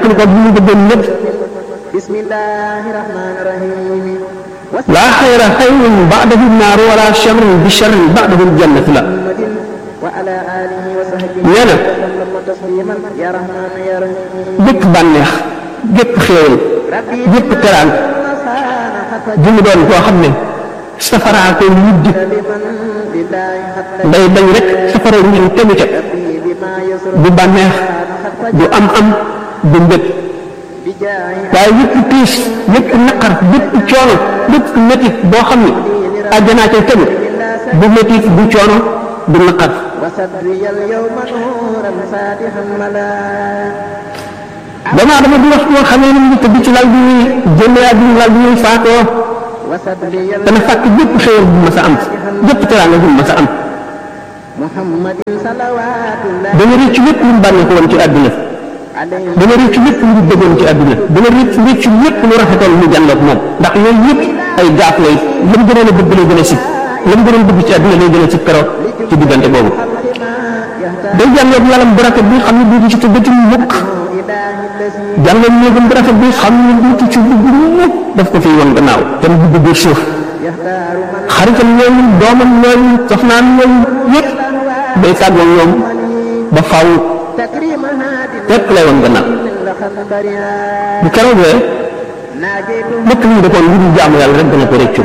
teqal ko bi ñu bëggoon lépp bismillahi rahmani rahim laa xayra xayrun ba'dahu naaru wala sharrun bi sharrin ba'dahu jannatu la muhammadin wa ala alihi wa sahbihi nee na sallama tasliman ya rahman ya rahim bépp bànneex bépp xéewal bépp teraan nasana hatta ju mu doon koo xam ne safaraa koy mujj liman billahi hatta day bañ rek safara ñu tegu ca bima yusra du bànneex du am am du mbëg bijahi waaye yëpp tiis yëpp naqar yëpp coono yëpp métit boo xam ne àjjanaa cay tegu du métit du coono du naqar وصدري اليوم نورا فاتحا ملا damaa dama di wax boo xamee ne mu tëdd ci lal bi muy génne àdduna lal bi muy faatoo وصدري dana fàkk bépp xéewal bu ma sa am bépp teraanga bu ma sa am محمد صلوات الله dana rëcc lépp lu mu bànnee ko woon ci àdduna عليه dana rëcc lépp lu mu bëggoon ci àdduna dana rëcc rëcc lépp lu rafetoon mu jànloog moom ndax yooyu yëpp ay gaaf lay la mu gënoon a bëgg lay gën a sib la mu gënoon bëgg ci àdduna lay gën a sib keroog ci diggante boobu الخلق ما يهتم day jànloog lalam bu rafet bi xam ne duutu ci tëggati mukk إله الذي jànloog néegam bu rafet bi xam ne duutu ci dugg mukk daf ko fiy woon gannaaw te mu dugg biir suuf يختار من xaritam ñooñu doomam ñooñu soxnaam ñooñu yëpp day tàggoog ñoom ba faaw تكريم هاد lépp lay woon gannaaw لخنبرها bu keroogee ناجيت lépp lu ñu defoon lu dul jaamu yàlla rek dana ko rëccu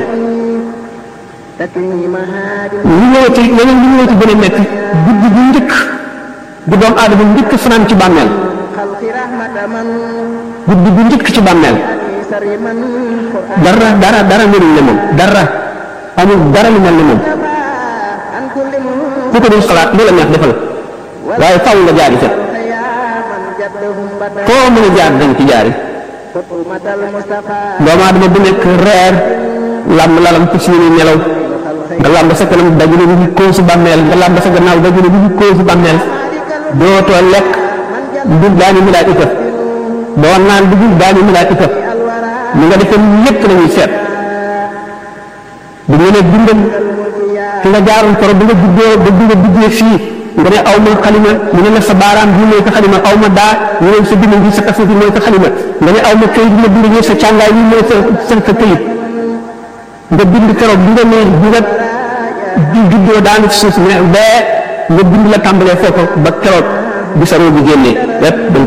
تكريم هاد li ñëwati leneen li ñëwati gën a metti guddi bu njëkk bu doom aadama njëkk fanaan ci bàmmeel خلق رحمة من guddi bu njëkk ci bàmmeel سر من قرآن dara dara dara melul ne moom dara amul dara lu mel ne moom عن كل من ku ko dul xalaat lu la neex defal waaye faw nga jaari ca يا من جدهم بدا foo mën a jaar dañ ci jaari خطومة المصطفى doomu aadama bu nekk reer làmb lalam ci suñu nelaw nga làmb sa kanam dajale bi koo si bàmmeel nga làmb sa gannaaw dajale bi koo si bàmmeel dootoo lekk dul daañu milaat itam doo naan dugul daañu milaat itam li nga defee lépp la ñuy seet bu ñu nee bindal fi nga jaaroon koro bi nga juddoo ba bi nga duggee fii nga ne aw ma xalima ñu ne la sa baaraam bii mooy sa xalima aw ma daa ñu ne sa bind bi sa kaso bi mooy sa xalima nga ne aw ma këyit bi ma bind ñëw sa càngaay bi mooy sa sa sa këyit nga bind keroog bi nga ne bi nga di juddoo daanu ci suuf ne bee nga bind la tàmbalee foofu ba keroog bi sa roo bi génnee lépp